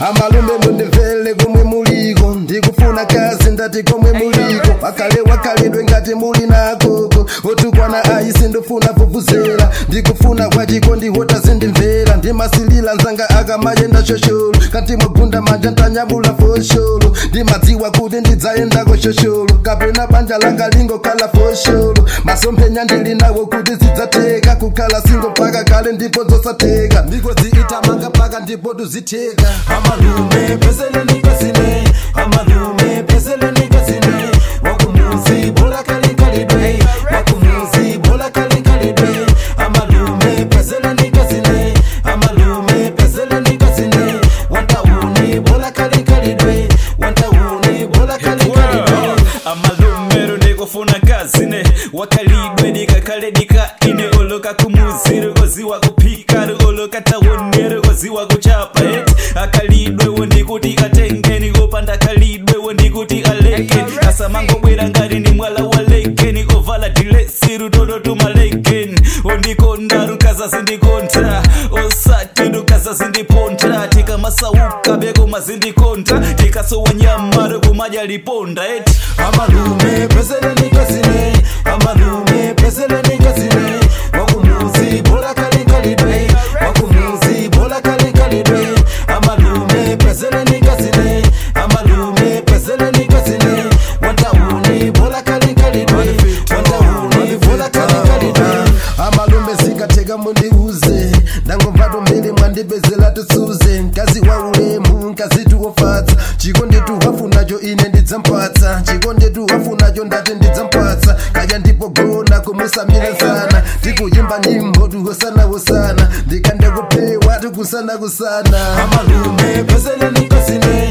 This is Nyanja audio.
amalume mundimvere komwe muliko ndikufuna kazi ndati komwe muliko wakale wakalidwe ngati muli nakoko otukwana ayi sindifuna vuvuzela ndikufuna kwachiko ndihota zindimvera ndimasilila nzanga akamayenda shosholo kati mwagunda manja ntanyamula fosholo ndimadziwa kuti ndidzayendako shosholo kapena banja langa lingokhala fosholo masomphenya ndili nawo kuti zidzateka kukhala singo mpaka kale ndipo zosatheka ndiko ziitamanga mpaka ndipo tuzitheka amalume pezeleni kasine amalume pezeleni kasine wakumuzi bola kalikalidwe wakumuzi bola kalikalidwe amalume pezeleni kasine amalume pezeleni kasine wantauni bola kalikalidwe wantauni bola kalikalidwe amalumero ndikufuna kazine wakalidwe dikakale dikaine oloka kumuziri koziwa kuphika oloka tawonere koziwa kuchapa et akalidwe wondikuti atengeni kopanda kalidwe wondikuti alekeni asamangobwera ngati ndi mwala walekeni ovala dilesi rutodo tumalekeni ondikonda rukaza zindikonta osati rukaza zindiponta tikamasauka beko mazindikonta tikasowa nyama rekumadya liponda eti amalume pezeleni kasine amalume pezeleni kasine wakumuzi bola kalikalidwe wakumuzi bola kalikalidwe amalume pezeleni kasine amalume pezeleni kasine wantauni bola kalikalidwe wantauni bola kalikalidwe amalume zikatheka mundiuze ndangomvato mbili mwandipezela tisuze mkazi wa ulemu mkazi tuwofatsa chiko ndetu wafunacho ine ndidzampatsa chiko ndetu wafunacho ndati ndidzampatsa kaya ndipo gona kumusamira sana tikuyimba nyimbo tuhosanahosana ndikande kupewa tikusana kusana amalume pezeleni kasine